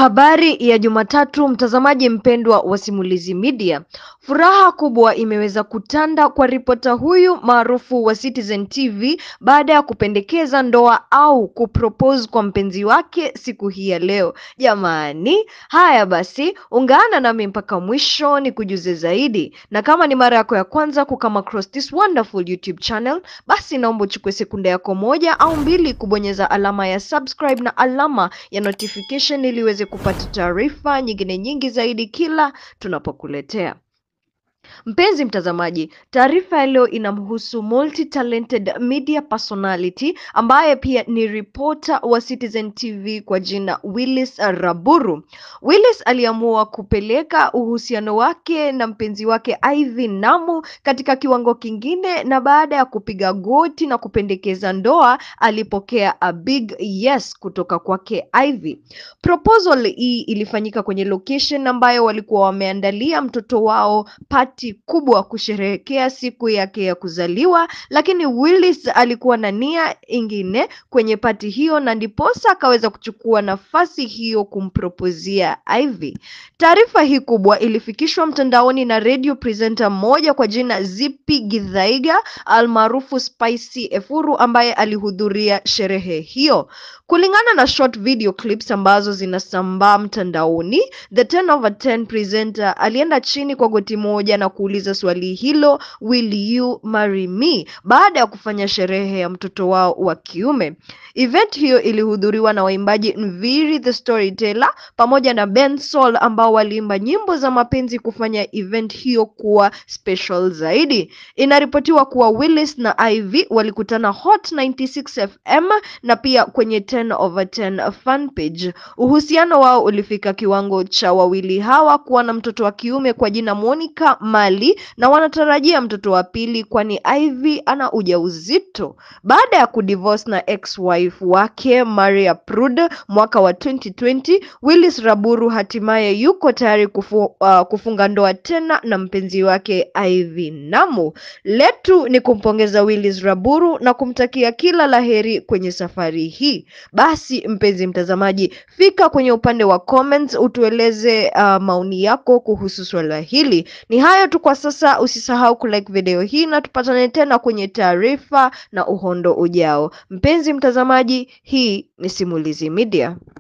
Habari ya Jumatatu, mtazamaji mpendwa wa Simulizi Media. Furaha kubwa imeweza kutanda kwa ripota huyu maarufu wa Citizen TV baada ya kupendekeza ndoa au kupropose kwa mpenzi wake siku hii ya leo. Jamani, haya basi, ungana nami mpaka mwisho ni kujuze zaidi, na kama ni mara yako ya kwanza kukama across this wonderful YouTube channel, basi naomba uchukue sekunde yako moja au mbili kubonyeza alama ya subscribe na alama ya notification ili uweze kupata taarifa nyingine nyingi zaidi kila tunapokuletea. Mpenzi mtazamaji, taarifa ya leo inamhusu multi-talented media personality ambaye pia ni reporter wa Citizen TV kwa jina Willis Raburu. Willis aliamua kupeleka uhusiano wake na mpenzi wake Ivy Namu katika kiwango kingine, na baada ya kupiga goti na kupendekeza ndoa, alipokea a big yes kutoka kwake Ivy. Proposal hii ilifanyika kwenye location ambayo walikuwa wameandalia mtoto wao pati kubwa kusherehekea siku yake ya kuzaliwa, lakini Willis alikuwa na nia ingine kwenye pati hiyo, na ndiposa akaweza kuchukua nafasi hiyo kumpropozia Ivy. Taarifa hii kubwa ilifikishwa mtandaoni na radio presenter mmoja kwa jina Zippy Githaiga almaarufu Spicy Efuru ambaye alihudhuria sherehe hiyo. Kulingana na short video clips ambazo zinasambaa mtandaoni, the 10 over 10 presenter alienda chini kwa goti moja na kuuliza swali hilo, will you marry me, baada ya kufanya sherehe ya mtoto wao wa kiume. Event hiyo ilihudhuriwa na waimbaji Nviiri the Storyteller pamoja na Ben Soul ambao waliimba nyimbo za mapenzi kufanya event hiyo kuwa special zaidi. Inaripotiwa kuwa Willis na Ivy walikutana Hot 96 FM na pia kwenye 10 over 10 fan page. Uhusiano wao ulifika kiwango cha wawili hawa kuwa na mtoto wa kiume kwa jina Monica Mali na wanatarajia mtoto wa pili kwani Ivy ana ujauzito. Baada ya kudivorce na ex-wife wake Maria Prude mwaka wa 2020, Willis Raburu hatimaye yuko tayari kufu, uh, kufunga ndoa tena na mpenzi wake Ivy Namu. Letu ni kumpongeza Willis Raburu na kumtakia kila laheri kwenye safari hii. Basi mpenzi mtazamaji, fika kwenye upande wa comments utueleze uh, maoni yako kuhusu swala hili. Ni hayo tu kwa sasa, usisahau kulike video hii na tupatane tena kwenye taarifa na uhondo ujao. Mpenzi mtazamaji, hii ni Simulizi Media.